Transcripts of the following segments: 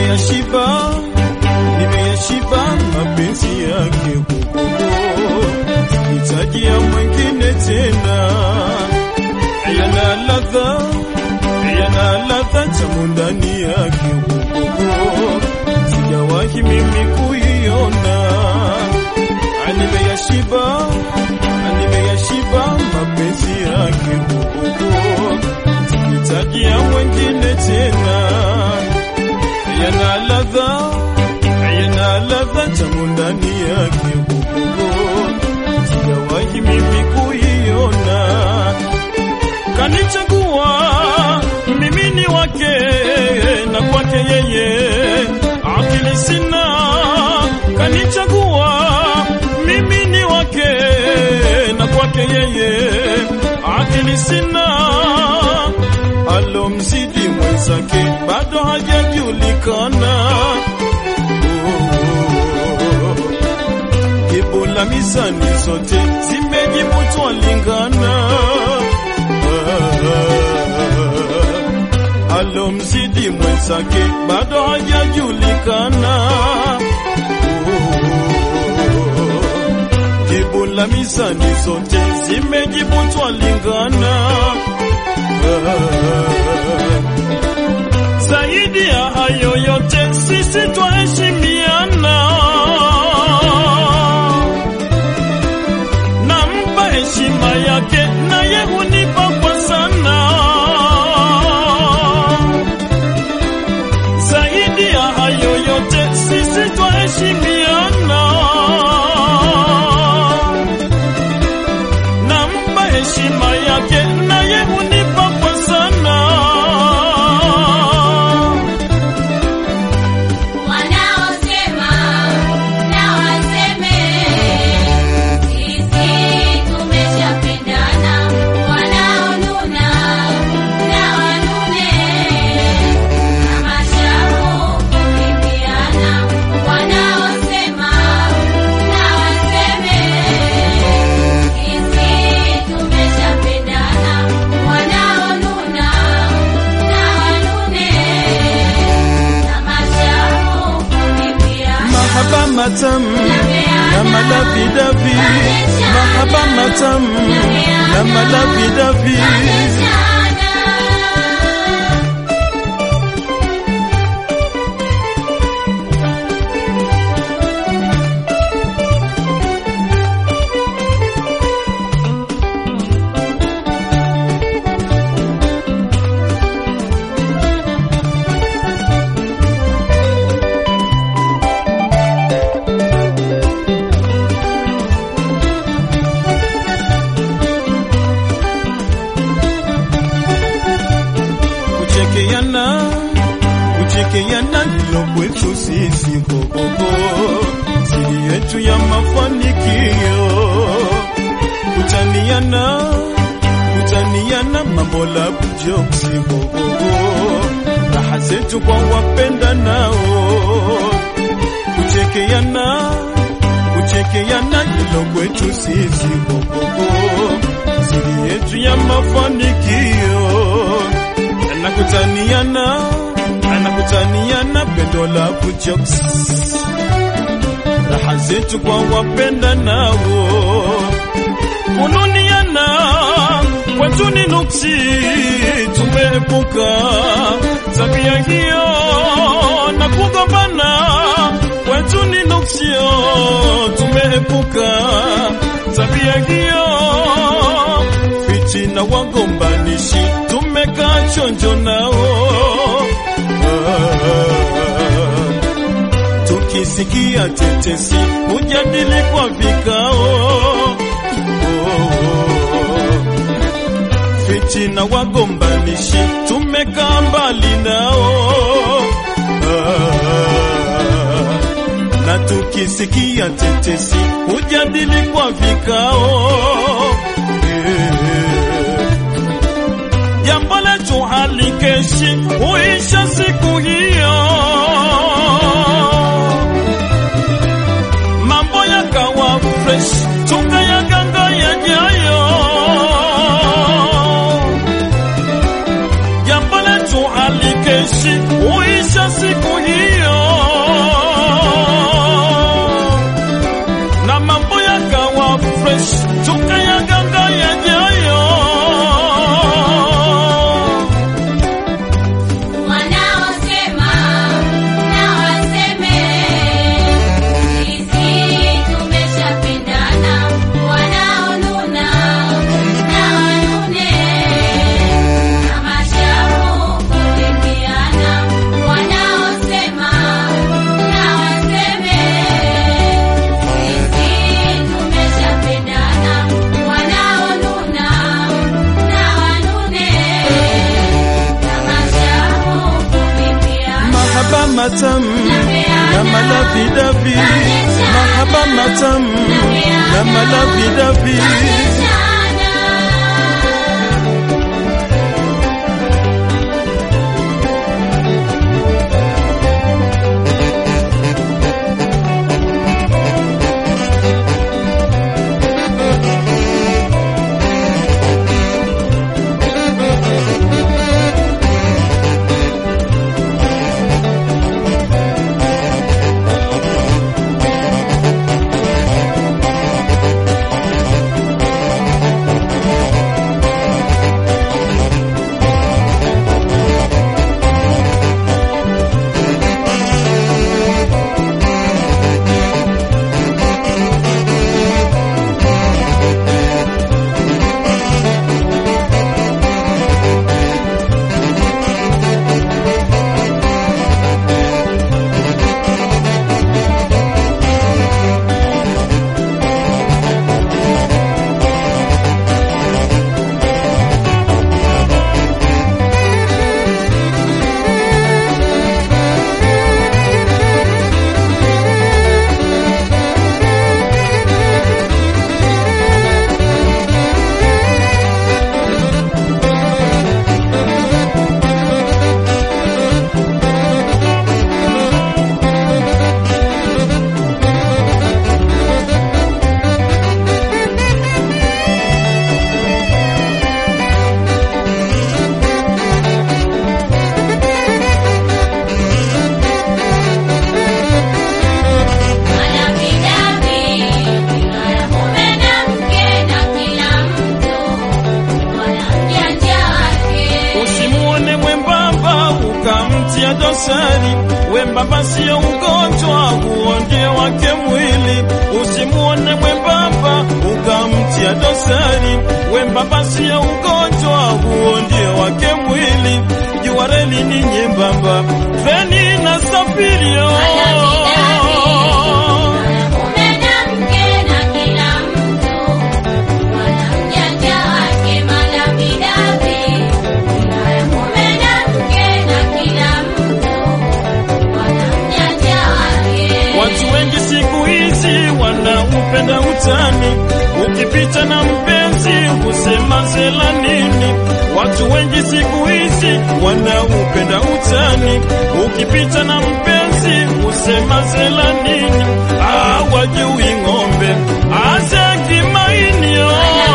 nimeyashiba, nimeyashiba mapenzi yake hukumu, hitaji ya mwingine tena, yana ladha, yana ladha tamu ndani yake hukumu, sijawahi mimi kuiona, nimeyashiba, nimeyashiba mapenzi yake hukumu, hitaji ya mwingine tena yana ladha yana ladha tamu ndani yake hukumu, sijawahi mimi kuiona. Kanichagua mimi ni wake na kwake yeye akili sina. Kanichagua mimi ni wake na kwake yeye akili sina alomzidi mwenzake bado hajajulikana. Jibu la mizani zote zimejibu twalingana. Alomzidi mwenzake bado hajajulikana. Jibu la mizani zote zimejibu twalingana. Zaidi ya hayo yote sisi twaheshimiana, nampa heshima yake naye hunipa kwa sana. Zaidi ya hayo yote sisi twaheshimiana, nampa heshima yake naye hunipa kwa sana. Wanaosema na waseme, sisi tumeshapendana. Wanaonuna na wanune, kama shamu kulimbiana. Wanaosema na waseme, sisi tumeshapendana. Wanaonuna na wanune, kama shamu kulimbiana. Mahaba matamu na malavidavi, mahaba matamu na malavidavi. Kuchekeana, kuchekeana ndilo kwetu sisi kokoko, siri yetu ya mafanikio. Kutaniana, kutaniana mambo la bujoksi kokoko, raha zetu kwa wapenda nao. Kuchekeana, kuchekeana ndilo kwetu sisi kokoko, siri yetu ya mafanikio anakutaniana anakutaniana pendo la kuchoks raha zetu kwa wapenda nao kununiana kwetu ni nuksi tumeepuka tabia hiyo na kugombana kwetu ni nuksio tumeepuka tabia hiyo fitina wagombanishi tumekaa chonjo nao tukisikia tetesi hujadili kwa vikao fitina wagombanishi tumekaa mbali nao na tukisikia tetesi hujadili kwa vikao jambo letu halikeshi huisha siku hiyo, mambo yakawa fresh tukayaganga yajayo. Jambo letu halikeshi huisha siku hiyo, mahaba matamu na malavidavi, mahaba matamu na malavidavi. Usimuone mwembamba ukamtia dosari, wembamba sio ugonjwa, huo ndio wake mwili. Usimuone mwembamba ukamtia dosari, wembamba sio ugonjwa, huo ndio wake mwili. Jua reli ni nyembamba, treni na safirio Watu wengi siku hizi wanaupenda utani, ukipita na mpenzi husema zela nini. Watu wengi siku hizi wanaupenda utani, ukipita na mpenzi husema zela nini. Hawajui ng'ombe aze kimainio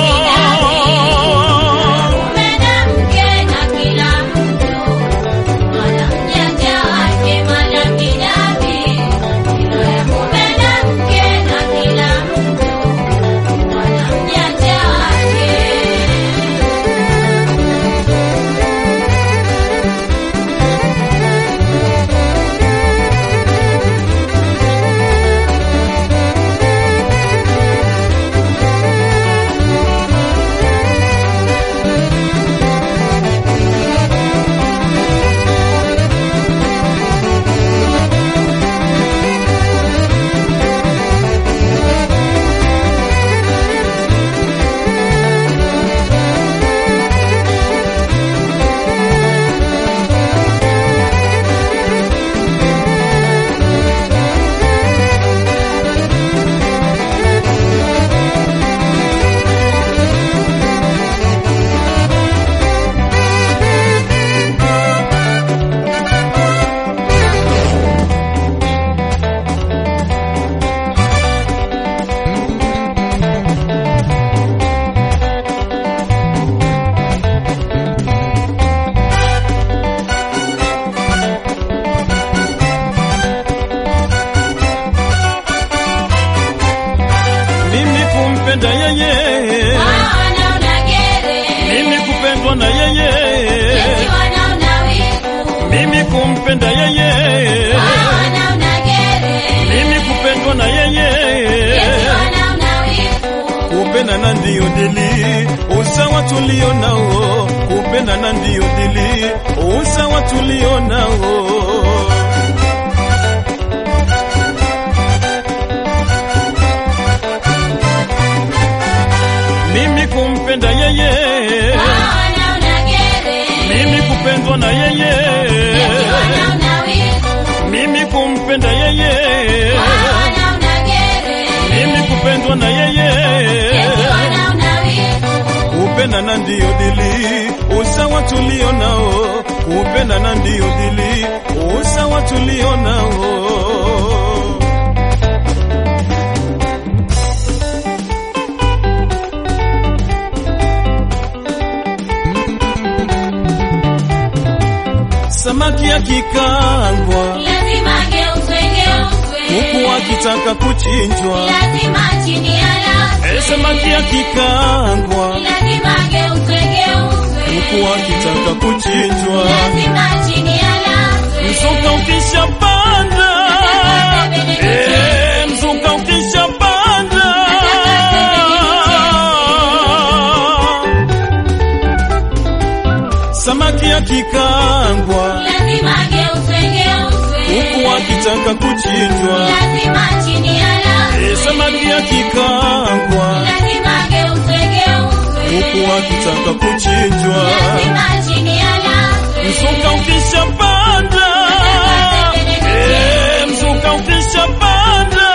mimi kumpenda yeye, mimi kupendwa na yeye, mimi kumpenda yeye, mimi kupendwa na yeye, kupendana ndiyo dili, usawa tulio nao, kupendana ndiyo dili, usawa tulio nao. mimi kumpenda yeye, mimi kupendwa na yeye, kupendwa na yeye eti wanaona wivu. kupendana ndiyo dili usawa tulio nao kupendana ndiyo dili usawa tulio nao samaki akikangwa Lazima geuzwe geuzwe. huku akitaka kuchinjwa Lazima chini ya Eh, latwe. samaki akikangwa Lazima geuzwe geuzwe. huku akitaka kuchinjwa Lazima chini ya latwe. mzuka ukishapanda Eh, mzuka ukishapanda samaki akikangwa Lazima geuzwe geuzwe. huku akitaka kuchinjwa Lazima chini ya latwe. Eh, samaki akikangwa Lazima geuzwe geuzwe. huku akitaka kuchinjwa Lazima chini ya latwe. mzuka ukishapanda Eh, mzuka ukishapanda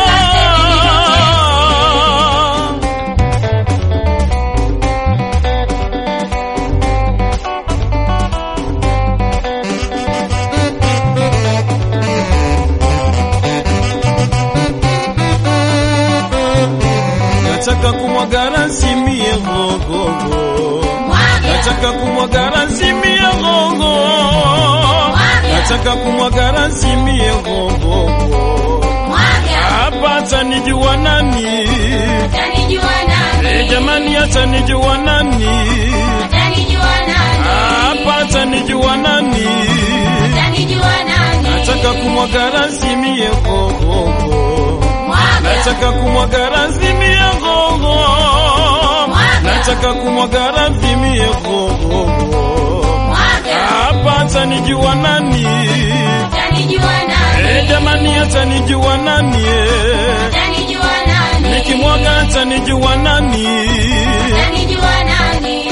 nataka kumwaga rasimie gogogo Mwaga. nataka kumwaga rasimie gogo nataka kumwaga rasimie gogogo Mwaga. hapa atanijua nani Utanijua nani? Eh, jamani atanijua nani Utanijua nani? hapa atanijua nani Utanijua nani? nataka kumwaga rasimie gogogo Mwaga. nataka kumwaga razimie gogo nataka kumwaga razimie gogo Mwaga. hapa atanijua nani Utanijua Eh, nani? jamani atanijua nani eh. Utanijua nani? nikimwaga atanijua nani Utanijua nani?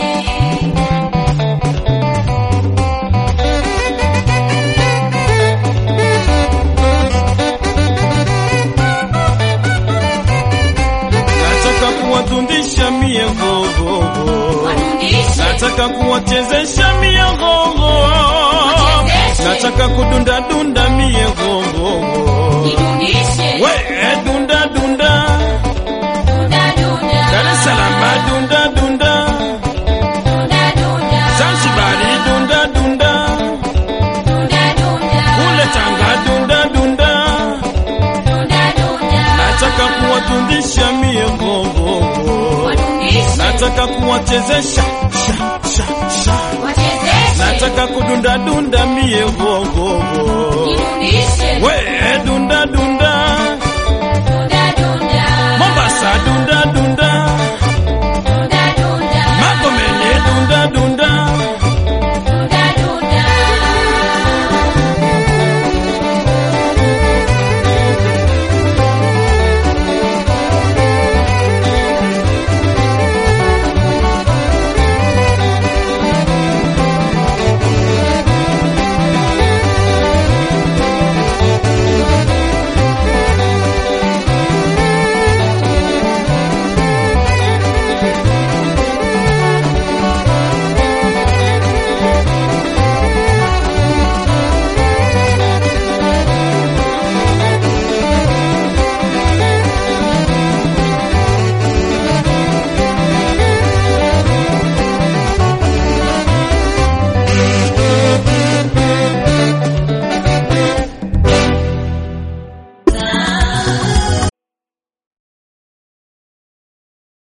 nataka kuwatundisha mie gogogo Wanundishe. nataka kuwachezesha mie gogo Wachezeshe. nataka kudundadunda mie gogogo Nidundishe. we eh, dunda dunda Dunda dunda. Dar es Salaam dunda dunda Dunda dunda. Zanzibari dunda dunda Dunda dunda. kule Tanga dunda dunda Dunda dunda. nataka kuwatundisha mie gogogo Wanundishe. nataka kuwachezesha sha sha sha Wachezeshe. nataka kudunda dunda mie gogo